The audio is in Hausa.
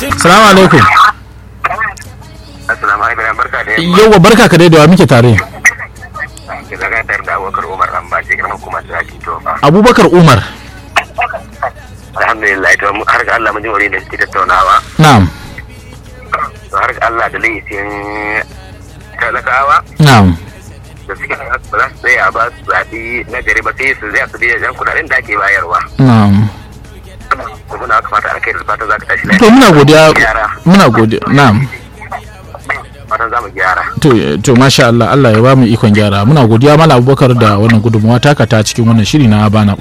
salamu alaikum Assalamu alaikum barka da yauwa barka ka dai da wa muke tare ke zaga tare da Abubakar Umar Ramba ce girman kuma su hakin tofa. abubakar umar Alhamdulillah to mu- har ga Allah mun ji wani da suke tattaunawa. na'am To har ga Allah da laifin talakawa na'am da suke ba za su tsaya ba su zaɓi na gari ba sai su zai su biya jan kuɗaɗen da ake bayarwa. na'am To muna fata alkai da fatan za ka tashi to muna godiya Gyara. muna godiya na'am Fatan za mu gyara. to to masha Allah Allah ya ba mu ikon gyara muna godiya mala abubakar da wannan gudunmawa taka ta cikin wannan shiri na bana